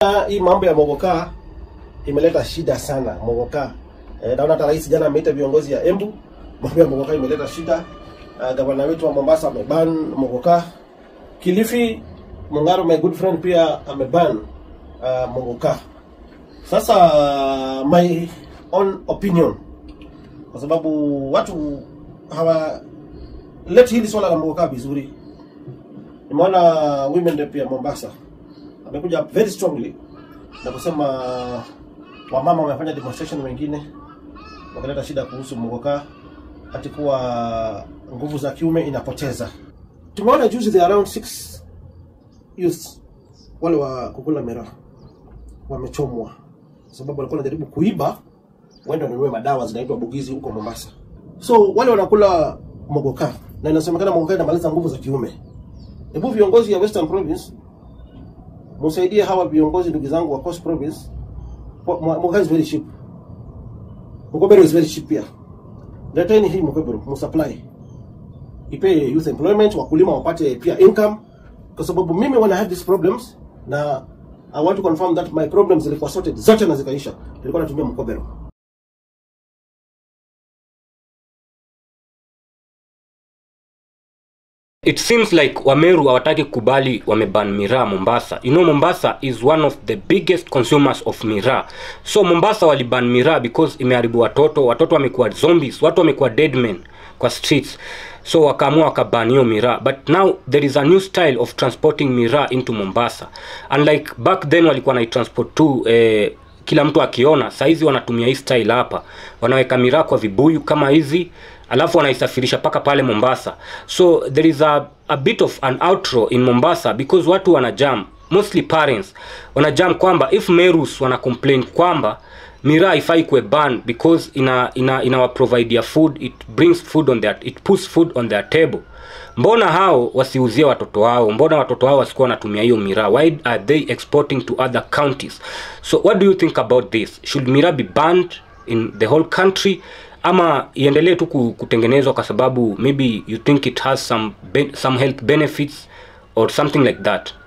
Ah, Hii mambo ya mogoka imeleta shida sana mogoka. Eh, naona hata rais jana ameita viongozi ya Embu, mambo ya mogoka imeleta shida. Uh, gavana wetu wa Mombasa ameban mogoka. Kilifi Mungaro, my good friend, pia ameban uh, mogoka. Sasa my own opinion, kwa sababu watu hawa let hili swala la mogoka vizuri. Nimeona women rep ya Mombasa amekuja very strongly na kusema wamama wamefanya demonstration wengine wakaleta shida kuhusu mogoka ati kuwa nguvu za kiume inapoteza. Tumeona juzi the around six youth wale wa kukula miraa wamechomwa kwa sababu walikuwa wanajaribu kuiba waende wanunue madawa zinaitwa bugizi huko Mombasa. So wale wanakula mogoka na inasemekana mogoka inamaliza nguvu za kiume. Hebu viongozi ya Western Province msaidie hawa viongozi ndugu zangu wa Coast Province. Mogoka is very cheap. Mkobero is very cheap pia. Leteni hii mkobero msupply. Ipe youth employment, wakulima wapate pia income kwa sababu mimi when I had these problems na I want to confirm that my problems zilikuwa sorted zote na zikaisha. Nilikuwa natumia mkobero. It seems like Wameru hawataki kubali wameban miraa Mombasa. You know Mombasa is one of the biggest consumers of miraa. So Mombasa waliban miraa because imeharibu watoto, watoto wamekuwa zombies, watu wamekuwa dead men kwa streets. So wakaamua wakaban hiyo miraa. But now there is a new style of transporting miraa into Mombasa. Unlike back then walikuwa naitransport tu eh, kila mtu akiona saizi wanatumia hii style hapa wanaweka miraa kwa vibuyu kama hizi alafu wanaisafirisha mpaka pale mombasa so there is a, a bit of an outro in mombasa because watu wanajam mostly parents wanajam kwamba if merus wana complain kwamba miraa haifai kuwe ban because ina ina inawaprovidea food it brings food on their it puts food on their table mbona hao wasiuzie watoto wao mbona watoto wao wasikuwa wanatumia hiyo miraa why are they exporting to other counties so what do you think about this should miraa be banned in the whole country ama iendelee tu ku- kutengenezwa kwa sababu maybe you think it has some, ben, some health benefits or something like that